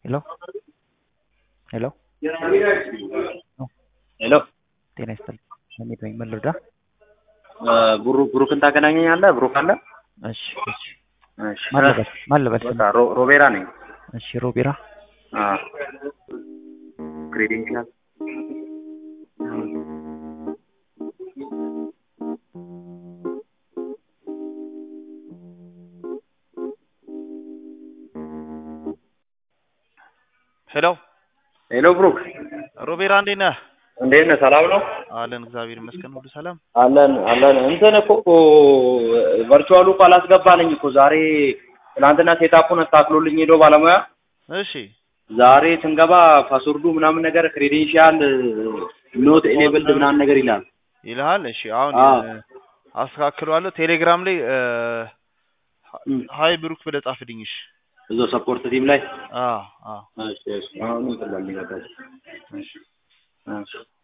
ሄሎ ሄሎ ሄሎ ጤና ይስጥልኝ። እኔ ነኝ ምን ልርዳ? ብሩ ብሩክን ታገናኘኛለህ? ብሩክ አለ? እሺ እሺ እሺ ማን ልበል ማን ልበል? በቃ ሮ- ሮቤራ ነኝ። እሺ ሮቢራ አዎ ክሬዴንሻል ሄሎ ሄሎ ብሩክ ሮቤራ እንዴት ነህ? እንዴት ነህ? ሰላም ነው? አለን እግዚአብሔር ይመስገን ሁሉ ሰላም። አለን አለን። እንትን እኮ ቨርቹዋሉ እኮ አላስገባልኝ እኮ ዛሬ ትናንትና ሴታፑን አስተካክሎልኝ ሄዶ ባለሙያ እሺ ዛሬ ስንገባ ፓስወርዱ ምናምን ነገር ክሬዴንሻል ኖት ኤኔብልድ ምናምን ነገር ይላል። ይልሃል። እሺ አሁን አዎ። እ፣ አስተካክለዋለሁ። ቴሌግራም ላይ እ፣ እም። ሀይ ብሩክ ብለህ ጻፍልኝ። እሺ እዛው ሰፖርት ቲም ላይ አዎ አዎ እሺ እሺ አሁን እንትን ላልኝ በቃ እሺ። እሺ እሺ